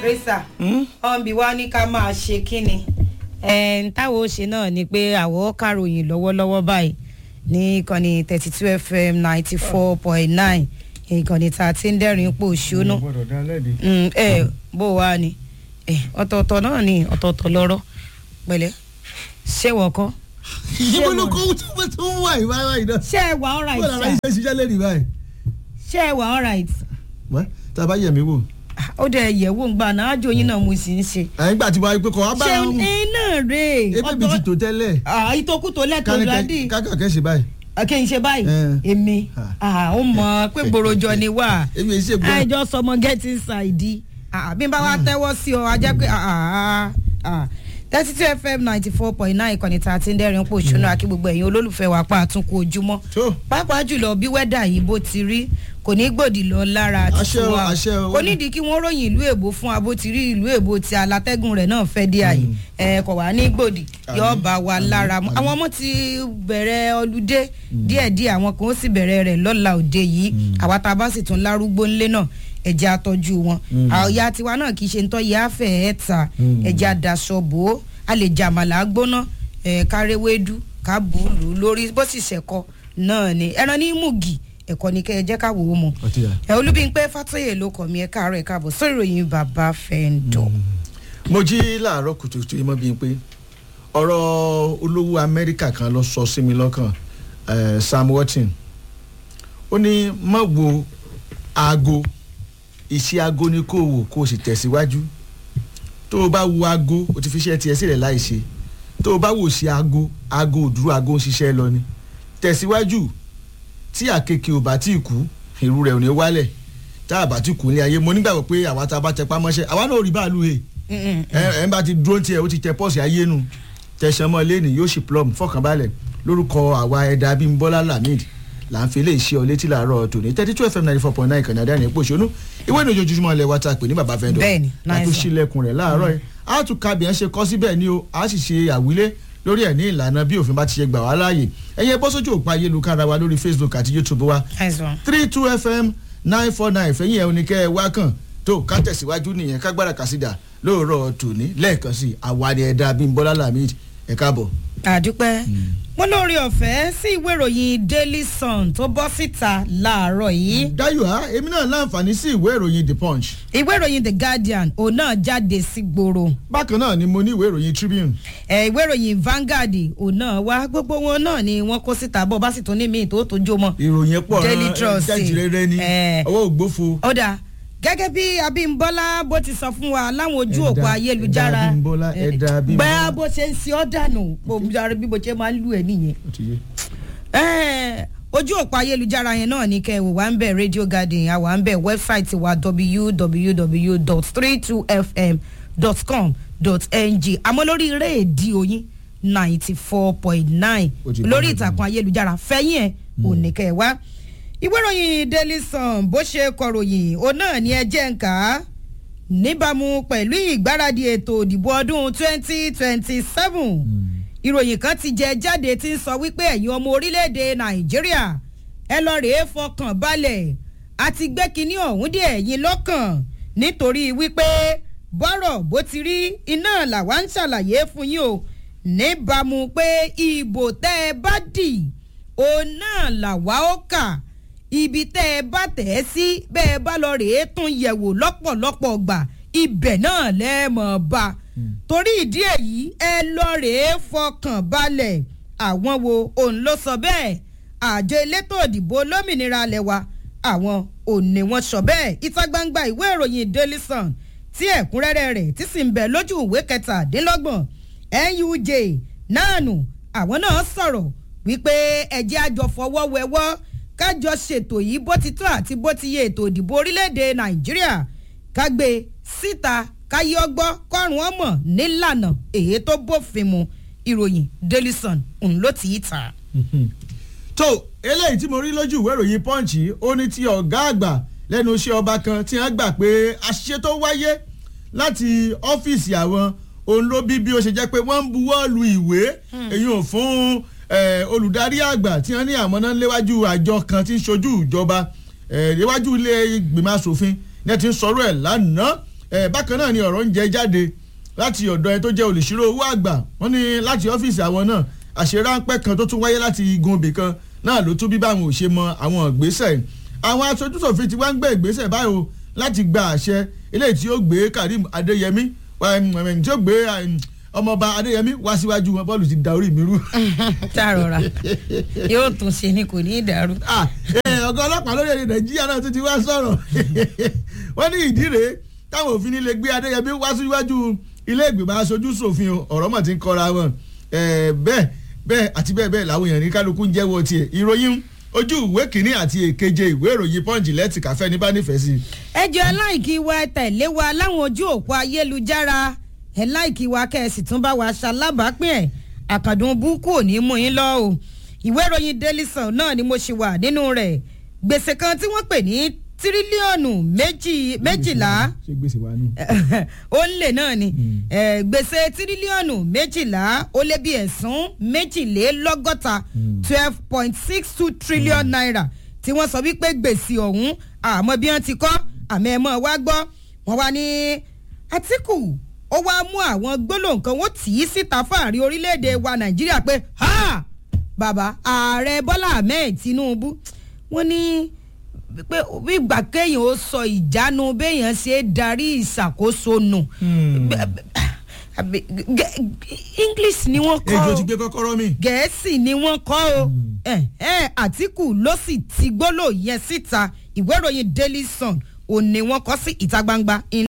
rẹ́sà ọ̀nbí wa ní ká máa ṣe kínni. táwọn ó ṣe náà ni pé àwọ̀ kàròyìn lọ́wọ́lọ́wọ́ báyìí ní ìkànnì thirty two fm ninety four point nine ìkànnì tá a ti ń dẹ́rìn pò ṣónú. gbọ́dọ̀ dá lẹ́bi. ẹ bó wa ni ọ̀tọ̀ọ̀tọ̀ náà ni ọ̀tọ̀ọ̀tọ̀ lọ́rọ̀ pẹ̀lẹ́ ṣé wọ́n kọ́. ìyẹ́wò ló kó tí wọ́n tún wà ìwà ìwà ìdá. ṣé ẹ wà all right bọ́ọ̀lù ara sir iṣẹ́ ṣiṣẹ́ lẹ́nu báyìí. ṣé ẹ wà all right. wọ́n tá a bá yẹ̀ mí wò. ó dẹ̀ yẹ̀wò ń gbà náà ájò yín náà mo sì ń ṣe. àyìn gbà tí wàá pé kọ́ wá bá ṣé wọn. ẹ náà rè é ebi mi ti tò tẹ́lẹ̀. ìtòkù tó lẹ́tọ̀ọ́ dádì kákà kẹ́ ṣe báyìí. kí n ṣe báyìí Eh. èmi Ah. ó mọ pé gbòròjọ ni wà èmi èsì ègbọ́n. àìjọ sọmọ get inside Ah, bí n bá wa tẹ́wọ́ sí ọ ajẹ́ pé thirty two fm ninety four point nine ìkànnì tá a ti ń dẹ́rìn pò ṣúná akí gbogbo ẹ̀yin olólùfẹ́ wa pa àtúnkù ojúmọ́ tó pàápàá jùlọ bí wẹ́dà yìí bó ti rí kò ní gbòdì lọ lára Àṣẹ o, tiwa àṣẹ o. kò nídìí kí wọ́n ròyìn ìlú èbó fún abó ti rí ìlú èbó tí alátẹ́gùn rẹ̀ náà fẹ́ dé àyè ẹ̀ kò wá ní gbòdì yóò bá wa lára mu àwọn ọmọ ti bẹ̀rẹ̀ ọlúdé díẹ̀díẹ̀ àwọn kan ó sì bẹ̀rẹ̀ rẹ̀ lọ́la òde yìí àwa tá a bá sì tún lárúgbó ńlé náà ẹ̀jẹ̀ àtọ́jú wọn àyà tiwa náà kì í ṣe ń tọ́ yẹ àfẹ́ ẹ̀ ta ẹ̀jẹ̀ àdàsọ bò ó a lè jàmàlà gbóná ẹ̀ kárẹ́wédú kábùlù lórí bó sì ṣẹ̀kọ náà ni ẹran ní mùgì ẹ̀kọ́ ni kẹ́ ẹ jẹ́ ká wò ó mu ọtí yà. ẹ olúbíńpẹ́ fàtóyè ló kọ̀ mí ẹ káàárọ̀ ẹ káàbọ̀ sórí ìròyìn bàbá fẹ́ńdọ̀. mo jí láàárọ̀ kùtùkùtù yìí mọ́ bíi pé ọ̀rọ̀ olówó amẹ́ríkà kan lọ sọ sí mi lọ́kàn eh, sam watson ó ní má wo aago iṣẹ́ aago ni kó wò kó o sì tẹ̀síwájú tó o bá wo aago o ti fi iṣẹ́ tiẹ̀ sílẹ̀ láì ṣe tó o bá wò sí aago aago ò dúró aago ń ṣiṣẹ́ lọ ni tẹ̀síwájú tí àkekèé ò bá tí ì kú irú rẹ̀ ò ní wálẹ̀ tá a bá tí kú ní ayé mo nígbàgbọ́ pé àwa tá a bá tẹpá mọ́ṣẹ́ àwa náà ò rí báàlú he ẹ ẹ bá ti dúró tiẹ̀ ó ti tẹ pọ́ọ̀sì ayé nu tẹ̀sán mọ́ lẹ́nu yóò sì plum fọkànbalẹ̀ lórúkọ àwa ẹ̀dá abímbọ́lá lamid là ń fi lè ṣe ọ létí làárọ̀ tòní thirty two fm ninety four point nine kànáà dáhùn èpò ìṣonú ìwé ìrìn ojoojúmọ́ ilẹ̀ wa ta pè ní bàbá fẹ́ndọ̀ Bẹ́ẹ̀ni, nice àtún one. sílẹ̀kùn rẹ̀ láàárọ̀ yìí a tún ka bìyẹn ṣe kọ́ síbẹ̀ ni o a sì ṣe àwílé lórí ẹ̀ ní ìlànà bí òfin bá ti ṣe gbà wá láàyè ẹ̀yẹ bọ́ sójú òpó ayélujára wa lórí facebook àti youtube wa àìsàn three two fm nine four nine fẹ̀yìn ẹ̀ oníkẹ́ ẹ wá kàn tó ká tẹ̀síwájú nìyẹn kágbára kàsídà lóòrọ̀ tòní lẹ́ẹ̀kan sí àwárí ẹ̀dá bímbọ́lá lamid ẹ̀ káàbọ̀. àdúpẹ́ mo lórí ọ̀fẹ́ sí ìwé ìròyìn daily sun tó bọ́ síta láàárọ̀ yìí dayo ha èmi náà láǹfààní sí ìwé ìròyìn the punch ìwé ìròyìn the guardian òun náà jáde sí gbòòrò bákan náà ni mo ní ìwé ìròyìn tribune ẹ ìwé ìròyìn vanguard òun náà wá gbogbo wọn náà ni wọn kó síta bọ́ bá sì tún ní míì tó tó jó mọ́. ìròyìn pọ̀ Daily Trust, jẹ́jìrẹ́rẹ́ ni eh. ọwọ́ ògbófo ó dáa gẹ́gẹ́ bí abímbọ́lá bó ti sọ fún wa láwọn ojú Ẹ̀dá- òpó ayélujára ẹ̀dá Abímbọ́lá, eh, ẹ̀dá Abímbọ́lá. bẹ́ẹ̀ bó ṣe ń ṣe ọ́ dànù bó bí mo ṣe máa ń lù ẹ́ nìyẹn. Ó ti yé. Eh, ojú òpó ayélujára yẹn náà ní kẹ́ ẹ̀ wò wá ń bẹ̀ radio garden àwa ń bẹ̀ wẹ́bsáìtì wa www.32fm.com.ng àmọ́ lórí rédíò yín ninety four point nine Ó ti bá lórí mi ìtàkùn ayélujára fẹ́yìn ẹ̀ ò ní kẹ́ ẹ̀ wá. ìwé ìròyìn daily sun bó ṣe kọròyìn òun náà ní ẹ jẹ́ ń kà á níbàámu pẹ̀lú ìgbáradì ètò òdìbò ọdún twenty twenty seven ìròyìn kan ti jẹ jáde tí ń sọ wípé ẹ̀yin ọmọ orílẹ̀-èdè nàìjíríà ẹ lọ rèé fọkàn balẹ̀ àti gbé kinní ọ̀hún dé ẹ̀yin lọ́kàn nítorí wípé bọ́rọ̀ bó ti rí iná làwa ń ṣàlàyé fún yín o níbàámu pé ìbò tẹ́ ẹ bá dì òun náà làwa ó kà ibi tẹ́ ẹ bá tẹ̀ ẹ́ sí bẹ́ẹ̀ bá lọ rèé tún yẹ̀wò lọ́pọ̀lọpọ̀ gbà ibẹ̀ náà lẹ́ẹ̀mọ̀ bá torí ìdí èyí ẹ lọ rèé fọkàn balẹ̀ àwọn wo òun ló sọ bẹ́ẹ̀ àjọ elétò òdìbò olómìnira alẹ́ wa àwọn òun ni wọ́n sọ bẹ́ẹ̀ ìta gbangba ìwé ìròyìn daily sun tí ẹ̀kúnrẹ́rẹ́ rẹ̀ tí sì ń bẹ lójú ìwé kẹtàdínlọ́gbọ̀n nuj náà nù àwọn náà sọ̀rọ̀ wípé ẹ̀jẹ̀ àjọ fọwọ́ wẹwọ́ kájọ ṣètò yìí bó ti tó àti bó ti yẹ ètò ìdìbò orílẹ̀-èdè nàìjíríà kágbé síta káyé ọgbọ́ kọ́run ọmọ nílànà èyí tó bófin mu ìròyìn daily sun òun ló ti í ta. tó eléyìí tí mo rí lójú ìwé ìròyìn punch yìí, ó ní ti ọ̀gá àgbà lẹ́nu iṣẹ́ ọba kan tí wọ́n gbà pé àṣìṣe tó wáyé láti ọ́fíìsì àwọn òun ló bí bí ó ṣe jẹ́ pé wọ́n ń buwọ́ lu ìwé èyí ò fún eh, olùdarí àgbà tí wọ́n ní àmọ́ náà léwájú àjọ kan tí ń ṣojú ìjọba eh, léwájú ilé ìgbìmọ̀ asòfin ní ẹ ti ń sọ̀rọ̀ ẹ̀ lánàá ẹ̀ bákan náà ni ọ̀rọ̀ ń jẹ jáde láti ọ̀dọ̀ ẹ tó jẹ́ olùṣírò owó àgbà wọ́n ní láti ọ́fíìsì àwọn náà àṣeráńpẹ́ kan tó tún wáyé láti igun ibì kan náà ló tún bí báwọn ò ṣe mọ àwọn ìgbésẹ̀ àwọn aṣojúṣòfin ti wá ń gbé ìgbésẹ̀ báyìí o láti gba àṣẹ eléyìí tí ó gbé Karim Adéyẹmí tí ó gbé ọmọọba Adéyẹmí wá síwájú wọn bọ́ọ̀lù ti da orí mi rú. tààrọ̀ra yóò tún ṣe ni kò ní í dàrú. ọ̀gá ọlọ́pàá lórílẹ̀‐èdè Nàìjíríà náà tún ti wá sọ̀rọ̀ wọ́n ní ìdí rèé táwọn òfin nílé gbé Adéyẹmí wá síwájú ilé ìgbìmọ̀ aṣojú ṣòfin ọ̀rọ̀ mọ̀ ti ń kọ́ra wọn bẹ́ẹ̀ bẹ́ẹ̀ àti bẹ́ẹ̀ bẹ́ẹ̀ làwọn èèyàn ní kálukú ń jẹ́wọ́ tiẹ̀ ìròyìn ojú ìwé kìíní àti èkeje ìwé ìròyìn pọ́ǹjì lẹ́tì káfẹ́ ní bá nífẹ̀ẹ́ sí. ẹ jẹ́ láìkí wa tẹ̀lé wa láwọn ojú òpó ayélujára ẹ láìkí wa kẹ́ẹ̀sì tún bá wa ṣalábàápín ẹ̀ àkàndùn búkú ò ní mú yín lọ o ìwé ìròyìn Daily Sun náà ni mo ṣì wà nínú rẹ̀ gbèsè kan tí wọ́n pè ní tírílíọ̀nù méjì méjìlá ṣé gbèsè wa nù. ó ń lè náà ni gbèsè tírílíọ̀nù méjìlá ó lé bí ẹ̀sún méjìlélọ́gọ́ta twelve point six two trillion naira tí wọ́n sọ wípé gbèsè ọ̀hún àmọ́ bí wọ́n ti kọ́ àmọ́ ẹ̀ mọ́ wá gbọ́ wọ́n wá ní Àtíkù ó wá mú àwọn gbólóhùn kan wọ́n tì í síta fáàrí orílẹ̀-èdè wa Nàìjíríà pé ha bàbá ààrẹ Bọ́lá Ahmed Tinubu wọ́n ní pé ìgbà kéèyàn ó sọ ìjánu béèyàn ṣe é darí ìṣàkóso nù English ni wọ́n kọ́ ejò ti gbé kọ́kọ́rọ́ mi. Gẹ̀ẹ́sì ni wọ́n kọ́ o Àtíkù ló sì ti gbólóhùn yẹn síta ìwé ìròyìn Daily Sun òní wọ́n kọ sí ìta gbangba